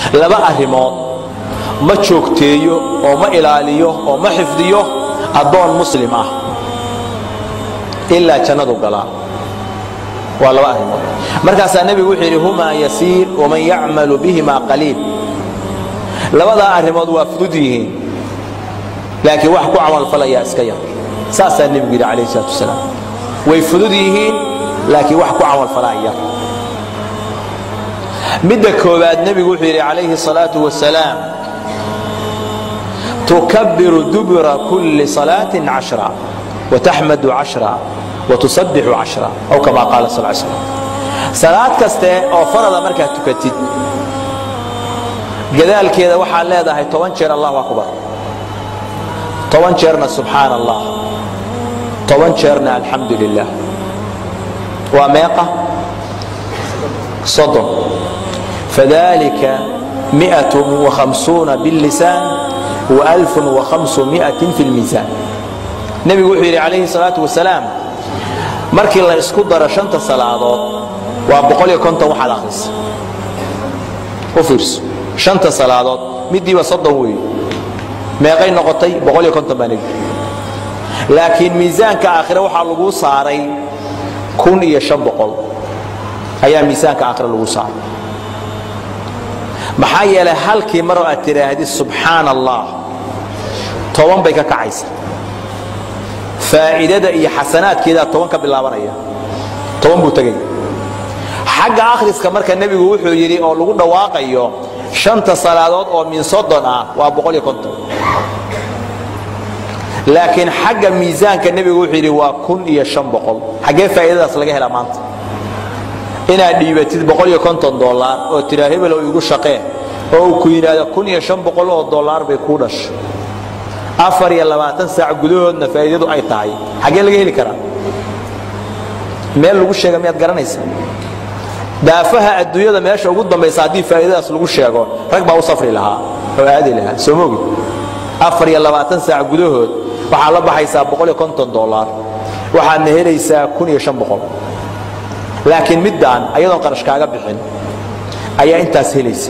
laba arrimood ma joogteeyo oo ma ilaaliyo oo ma xifdiyo addoon muslim ah ilaa jannadu galaa waa laba arrimood markaasaa nebigu wuxuu yidhi humaa yasiir waman yacmalu bihima qaliil labadaa arrimood waa fudud yihiin laakiin wax ku camalfalayaa iska yar saasaa nebigu yidhi calayh salaatu wasalaam way fudud yihiin laakiin wax ku camalfalaa yar midda koowaad nebigu wuxuu yidhi calayhi الصalaaةu wasalaam tukabiru dubura kulli salaaةi cashra wataxmadu cashra watusabixu cashra aw kama qaala sal slam salaad kaste oo farada markaad tukatid gadaalkeeda waxaad leedahay toban jeer allahu akbar toban jeerna subxaan allah toban jeerna alxamdu lilah waa meeqa soddon fadalika miئaة وhamsuuna bاllisaan وأlf وhamsumiئaة fi اlmiisaan nebigu wuxuu yidhi calayhi الsalaaةu wasalaam markii la isku daro shanta salaadood waa boqol iyo konton waxaad akhrisa u fiirso shanta salaadood midiiba soddon weeye meeqay noqotay boqol iyo konton baa nebigu laakiin miisaanka aakhire waxaa lagu saaray kun iyo shan boqol ayaa miisaanka aakhire lagu saaray maxaa yeelay halkii maroo aad tidhaahdid subxaan allah toban bay ka kacaysa faa'iidada iyo xasanaadkeedaa toban ka bilaabanaya toban buu tegaya xagga akhriska marka nebigu wuxuu yidhi oo lagu dhawaaqayo shanta salaadood oo min soddon ah waa boqol iyo konton laakiin xagga miisaanka nebigu wuxuu yidhi waa kun iyo shan boqol xaggee faa'iidadaas laga helaa maanta inaad dhiibatid boqol iyo konton dollar oo tiraa hebelow igu shaqee oo uu ku yidhaahdo kun iyo shan boqol oo dollar bay kuu dhashay afar iyo labaatan saac gudahoodna faa'iidadu ay tahay xaggee laga heli karaa meel lagu sheega miyaad garanaysa daafaha adduunyada meesha ugu dambaysa haddii faa'iidadaas lagu sheego rag baa u safri lahaa oo aadi lahaa soo mogi afar iyo labaatan saac gudahood waxaad la baxaysaa boqol iyo konton dollar waxaadna helaysaa kun iyo shan boqol laakiin middaan ayadoon qarash kaaga bixin ayaa intaas helaysa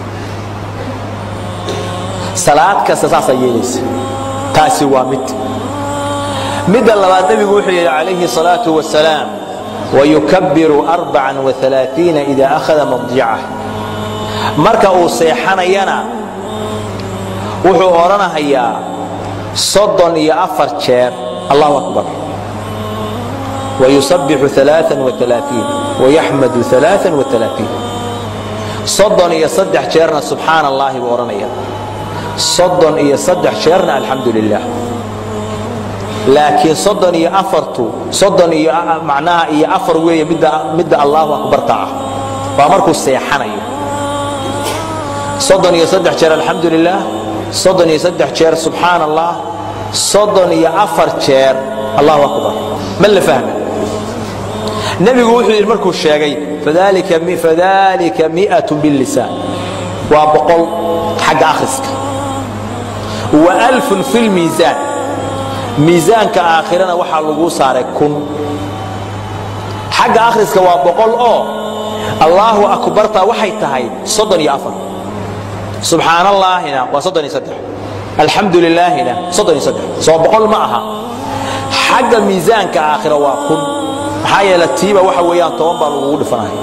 salaad kasta saasaa yeelaysa taasi waa mid midda labaad nebigu wuxuu yidhi calayhi الصalaaةu wasalaam wayukabiru arbacan وaلaaثiina ida akhada madjacah marka uu seexanayana wuxuu odhanahayaa soddon iyo afar jeer allahu akbar wayusabixu aaaa وaلaaثiin wayaxmadu aaaa وaلaaثiin soddon iyo saddex jeerna subxaan allahi buu odhanaya soddon iyo saddex jeerna alxamdu lilah laakiin soddon iyo afartu soddon iyo macnaha iyo afar weeye midda midda allahu akbarta ah waa markuu seexanayo soddon iyo saddex jeer alxamdu lilah soddon iyo saddex jeer subxaan allah soddon iyo afar jeer allahu akbar ma la fahma nebigu wuxuu yidhi markuu sheegay fadalika mi'at billisaan waa boqol xagga akhriska wa alfun fi lmiisaan miisaanka aakhirana waxaa laguu saaray kun xagga akhriska waa boqol oo allaahu akbarta waxay tahay soddon iyo afar subxaan allaahina waa soddon iyo saddex alxamdu lilaahina soddon iyo saddex soo boqol ma aha xagga miisaanka aakhira waa kun maxaa yeele tiiba waxa weeyaan toban baa lagugu dhifanaya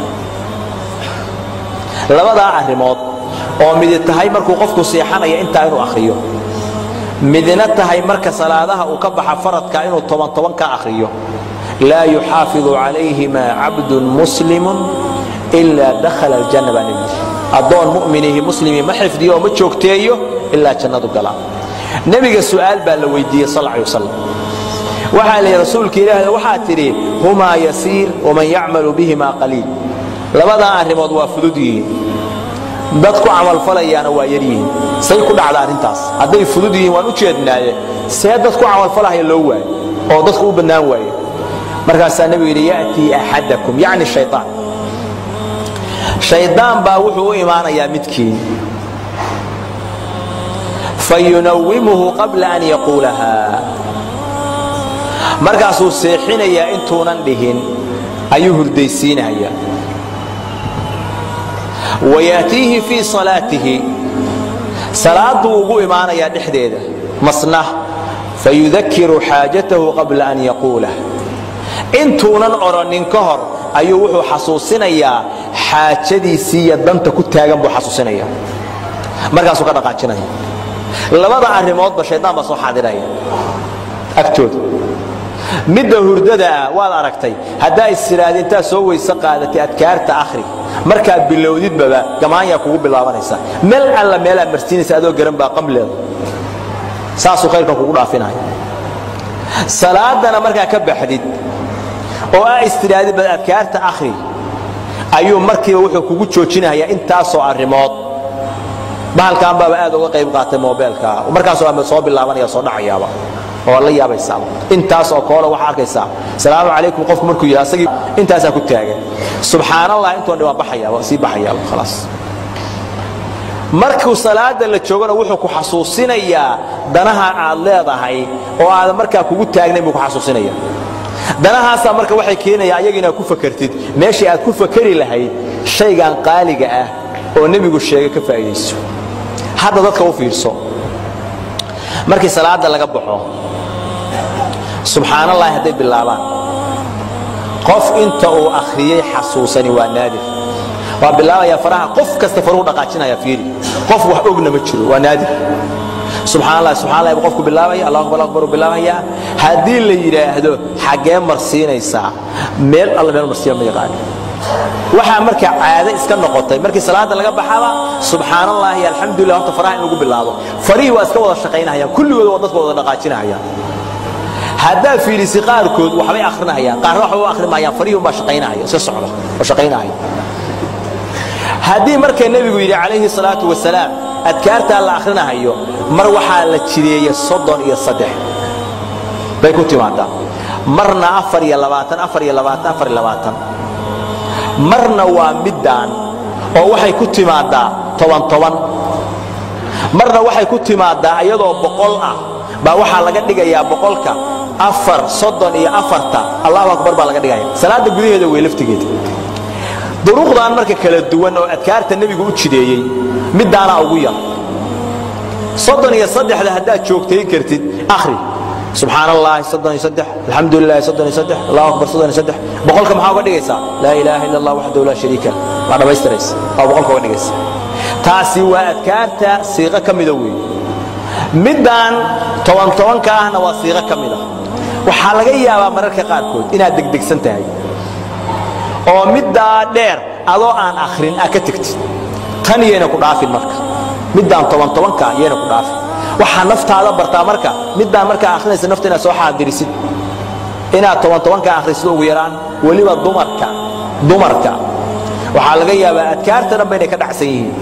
labadaa arrimood oo midi tahay markuu qofku seexanaya intaa inuu akhriyo midna tahay marka salaadaha uu ka baxa faradka inuu toban toban ka akhriyo laa yuxaafiظu calayhima cabdun muslimu ila dakhala aljanna baa nebigu addoon mu'minihi muslimii ma xifdiyo oo ma joogteeyo ilaa jannadu galaa nebiga su'aal baa la weydiiyey sal alay wasalam waxaa la yidhi rasuulka ilaahda waxaa tidhi humaa yasiir waman yacmalu bihima qaliil labadaa arrimood waa fudud yihiin dad ku camalfalayaana waa yar yihiin say ku dhacda arrintaas hadday fudud yihiin waan u jeednaaye see dad ku camalfalahaya loo waayo oo dadku u bannaan waaye markaasaa nebigu yidhi ya'tii axadakum yacni shayطaan shaydaan baa wuxuu u imaanayaa midkiin fayunawimuhu qabla an yaquulaha markaasuu seexinayaa intuunan dhihin ayuu hurdaysiinayaa wayaatiihi fii salaatihi salaaduu ugu imaanayaa dhexdeeda masna fayudakiru xaajatahu qabla an yaquulah intuunan odhannin ka hor ayuu wuxuu xasuusinayaa xaajadiisii iyo danta ku taagan buu xasuusinaya markaasuu ka dhaqaajinaya labada arrimoodba shaydaan baa soo xaadiraya agtooda midda hurdada ah waad aragtay haddaa istiraada intaad soo weyse qaadatay adkaarta akhri markaad bilowdidbaba gamaanyaa kugu bilaabanaysa meel alla meelaad marsiinaysa adoo garan baa qamleeda saasuu khayrkan kugu dhaafinaya salaadana markaa ka baxdid oo aa istiraadid bad adkaarta akhri ayuu markiiba wuxuu kugu joojinayaa intaasoo arrimood bahalkan baaba aad uga qayb qaatay mobeelka markaasoo ama soo bilaabanaya soo dhacayaaba oo la yaabaysaaba intaas oo koole waxaa arkaysaa salaamu calaykum qofku markuu yidhi asagii intaasaa ku taagan subxaanallah intoon dhi waa baxayaaba sii baxayaaba khalaas markuu salaada la joogona wuxuu ku xasuusinayaa danaha aad leedahay oo aadan markaa kugu taagnayn buu ku xasuusinaya danahaasaa marka waxay keenayaa ayaga inaad ku fakartid meeshii aad ku fakari lahayd shaygan qaaliga ah oo nebigu sheegay ka faa'iidayso hadda dadka u fiirso markii salaada laga baxo subxaanallahi hadday bilaabaan qof inta uu akhriyey xasuusani waa naadir waa bilaabaya faraha qof kasta faruhu dhaqaajinaya fiiri qof wax ogna ma jiro waa naadir subxaanallah subxaanallah buu qofku bilaabaya allahu akbar akbar uu bilaabaya haddii la yidhaahdo xaggee marsiinaysaa meel alla meel marsiiya ma yaqaan waxaa marka caado iska noqotay markii salaada laga baxaba subxaanallah iyo alxamdulillah horta faraha in lagu bilaabo farihii waa iska wada shaqaynahayaan kulligood waa dadka wada dhaqaajinahayaan haddaa fiirisi qaarkood waxbay akhrinahayaan qaarna waxba u akhrimayaan farihii unbaa shaqaynahaya iska socda oo shaqaynahaya haddii marka nebigu yidhi calayhi salaatu wasalaam adkaartaa la akhrinahayo mar waxaa la jideeye soddon iyo saddex bay ku timaadaa marna afar iyo labaatan afar iyo labaatan afar iyo labaatan marna waa middaan oo waxay ku timaadaa toban toban marna waxay ku timaadaa iyadoo boqol ah baa waxaa laga dhigayaa boqolka afar soddon iyo afarta allahu akbar baa laga dhigaya salaadda gudaheeda wey laftigeeda duruqdan marka kala duwan oo adkaarta nebigu u jideeyey middaanaa ugu yar soddon iyo saddexda haddaad joogtayn kartid akhri subxaan allahi soddon iyo saddex alxamdu lilahi soddon iyo saddex allahu akbar soddon iyo saddex boqolka maxaa uga dhigaysaa laa ilaaha illa allah waxdahu laa shariika waa dhammaystiraysa waa boqolka uga dhigaysa taasi waa adkaarta siiqo ka mida weeye middaan toban tobanka ahna waa siiqo ka mida waxaa laga yaabaa mararka qaarkood inaad degdegsan tahay oo middaa dheer adoo aan akhrin aa ka tegtid tan yayna ku dhaafin marka middaan toban tobanka yayna ku dhaafin waxaa naftaada bartaa marka middaan markaa akhrinaysa nafta inaad soo xaadirisid inaad toban tobanka akhrisid ugu yaraan weliba dumarka dumarka waxaa laga yaabaa adkaarta dhanba inay ka dhacsan yihiin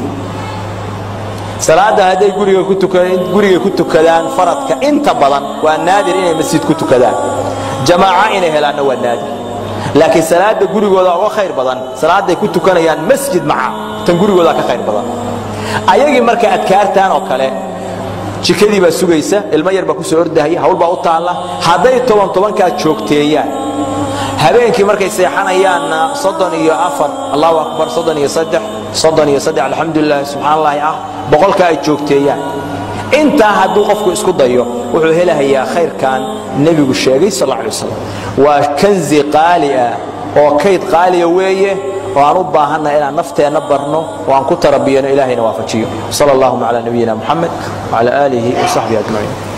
salaadda hadday guriga ku guriga ku tukadaan faradka inta badan waa naadir inay masjid ku tukadaan jamaaca inay helaanna waa naadir laakiin salaada gurigooda uga khayr badan salaadday ku tukanayaan masjid maca tan gurigooda ka khayr badan ayagii marka adkaartan oo kale jikadii baa sugaysa ilmo yar baa ku soo ordahaya hawl baa u taalla hadday toban tobankaa joogteeyaan habeenkii markay seexanayaanna soddon iyo afar allahu akbar soddon iyo saddex soddon iyo saddex alxamdulilah subxaan allahi ah boqolka ay joogteeyaan intaa hadduu qofku isku dayo wuxuu helahayaa khayrkan nebigu sheegay sal alla alay wasalam waa kanzi qaali ah oo kayd qaaliya weeye oo aan u baahannaha inaan nafteenna barno oo aan ku tarabiyano ilahayna waafajiyo sal allahuma cala nabiyina muxamed wcala aalihi wasaxbihi ajmaciin